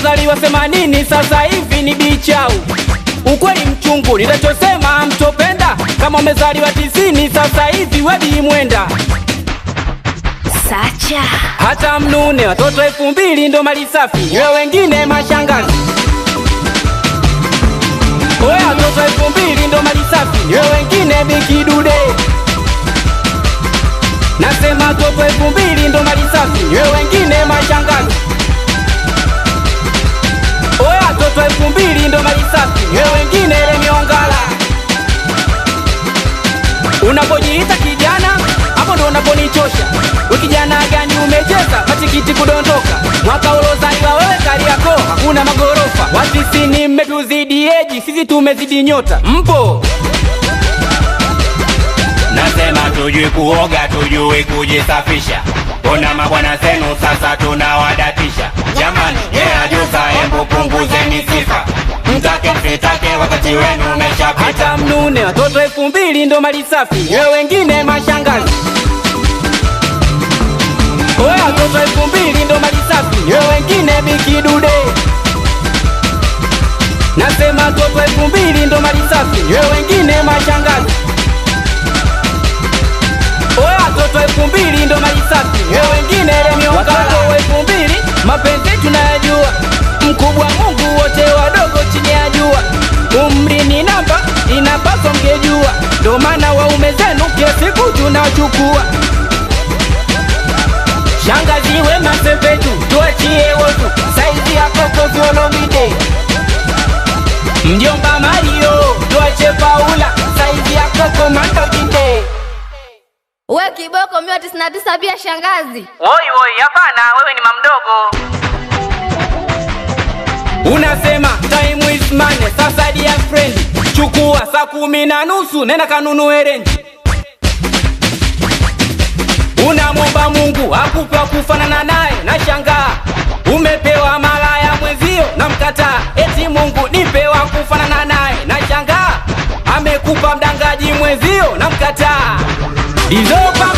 wamezaliwa themanini sasa hivi ni bichau ukweli mchungu nitachosema mtopenda kama umezaliwa tisini sasa hivi wedi mwenda Sacha hata mnune watoto elfu mbili ndo mali safi we wengine mashangazi oya watoto elfu mbili ndo mali safi we wengine bikidude nasema watoto elfu mbili ndo mali safi we wengine mashangazi oya watoto elfu mbili ndo mali safi we wengine lemiongala unapojiita kijana hapo ndo unaponichosha we kijana gani umecheza matikiti kudondoka mwaka ulozaliwa wewe kariako hakuna magorofa watisini mmetuzidi eji sisi tumezidi nyota mpo Nasema tujui kuoga, tujui kujisafisha. Ona mabwana zenu sasa tunawadatisha. Jamani, yeah, juza, hebu punguzeni sifa. Mtake msitake, wakati wenu umeshapita. hata mnune watoto elfu mbili ndo mali safi we wengine mashangazi oya watoto elfu mbili ndo mali safi we wengine bikidude nasema watoto elfu mbili ndo mali safi we wengine mashangazi oya watoto elfu mbili ndo mali safi we wengine lemiongalo elfu mbili mapenzi tunayajua mkubwa mungu wote wadogo chini ya jua umri ni namba inapaswa mgejua ndo maana waume zenu kila siku tunachukua shangazi we masepetu tuachie wotu saizi yako kovyolomide mjomba mario tuache paula saizi yako komandojinde we kiboko mia tisini na tisa pia shangazi Woi woi, hapana, wewe ni mamdogo. Unasema time is money, sasa dear friend, chukua saa kumi na nusu nenda kanunue renji. Unamwomba Mungu akupe wa kufanana naye, na shangaa umepewa malaya mwenzio na mkataa, eti Mungu nipe wa kufanana naye, na shangaa amekupa mdangaji mwenzio na mkataa. Dizopa